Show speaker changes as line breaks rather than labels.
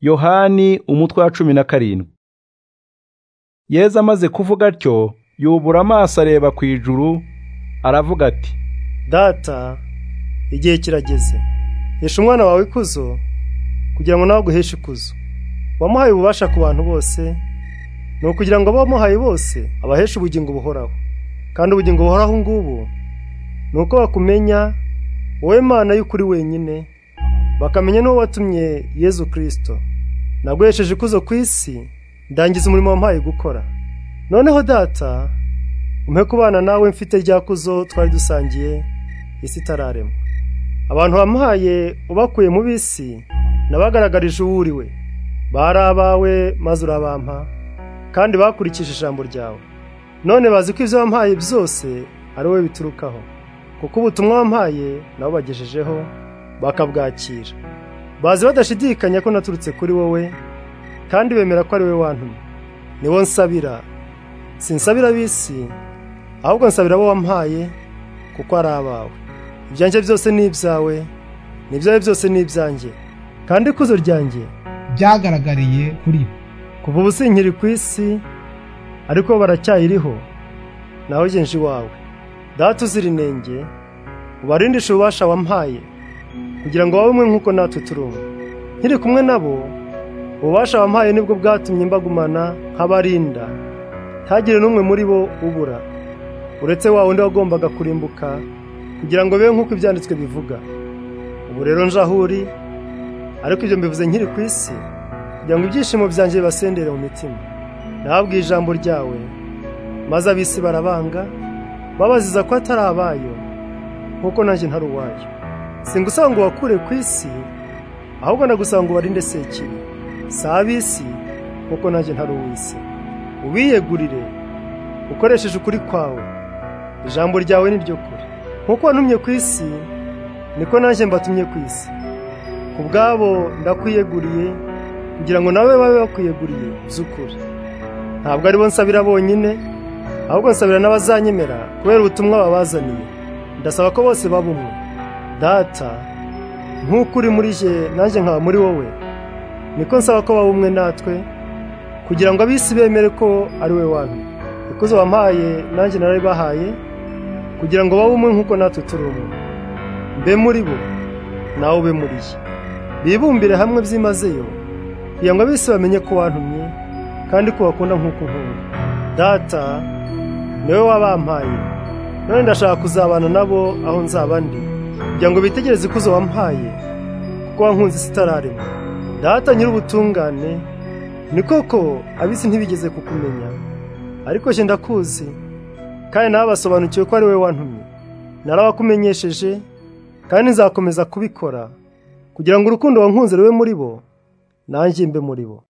yohani umutwe wa cumi na karindwi yezu amaze kuvuga atyo yubura amaso areba ku ijuru aravuga ati
data igihe kirageze hesha umwana wawe ikuzo kugira ngo nawe aguheshe ikuzo wamuhaye ububasha ku bantu bose ni ukugira ngo abo wamuhaye bose abaheshe ubugingo buhoraho kandi ubugingo buhoraho ngubu ni uko bakumenya wowe mana y'ukuri wenyine bakamenya n'uwo watumye yezu kirisito naguhesheje ikuzo ku isi ndangiza umurimo wampaye gukora noneho data umpe kubana nawe mfite rya kuzo twari dusangiye isi itararema abantu wamuhaye ubakuye mu bisi nabagaragarije uwo uriwe bari abawe maze urabampa kandi bakurikije ijambo ryawe none bazi ko ibyo wampaye byose ari wowe biturukaho kuko ubutumwa wampaye nabo bagejejeho bakabwakira bazi badashidikanya ko naturutse kuri wowe kandi bemera ko ari wowe wantumye niwo nsabira sinsabira ab'isi ahubwo nsabira abo wampaye kuko ari abawe ibyanjye byose ni ibyawe n'ibyawe byose ni ibyanjye kandi ikuzo ryanjye
byagaragariye kuri bo
kuva ubu sinkiri ku isi ariko baracyayiriho nawe genje iwawe data uzira inenge ubarindishe ububasha wampaye kugira ngo babe umwe nk'uko natwe turi umwe nkiri kumwe nabo ububasha wampaye nibwo bwatumye mbagumana nk'abarinda ntagire n'umwe muri bo ubura uretse wa wundi wagombaga kurimbuka kugira ngo bibe nk'uko ibyanditswe bivuga ubu rero nje aho uri ariko ibyo mbivuze nkiri ku isi kugira ngo ibyishimo byanjye bibasendere mu mitima nababwiye ijambo ryawe maze ab'isi barabanga babaziza ko atari abayo nk'uko nanjye ntari uwayo singusaba ngo wakure ku isi ahubwo nagusaba ngo ubarinde sekiri si ab'isi nk'uko nanjye ntari uw'isi ubiyegurire ukoresheje ukuri kwawe ijambo ryawe ni ryo kure nk'uko wantumye ku isi niko nanjye mbatumye ku isi ku bwabo ndakwiyeguriye kugira ngo nawe babe bakwiyeguriye by'ukuri ntabwo aribo nsabira bonyine ahubwo nsabira n'abazanyemera kubera ubutumwa babazaniye ndasaba ko bose baba umwe data nk'uko uri muri je nanjye nkaba muri wowe niko nsaba ko baba umwe natwe kugira ngo ab'isi bemere ko ari we wanyu ikuzo wampaye nanjye narabibahaye kugira ngo babe umwe nk'uko natwe turi umwe mbe muri bo nawe ube muri ye bibumbire hamwe byimazeyo kugira ngo ab'isi bamenye ko wantumye kandi ko bakunda nk'uko nkunda data niwe wabampaye none ndashaka kuzabana nabo aho nzaba ndi kugira ngo bitegereze ikuzo wampaye kuko wankunze isi itararema data nyir'ubutungane ni koko ab'isi ntibigeze kukumenya ariko jye ndakuzi kandi nawe basobanukiwe ko ari wowe wantumye narabakumenyesheje kandi nzakomeza kubikora kugira ngo urukundo wankunze rube muri bo nanjye mbe muri bo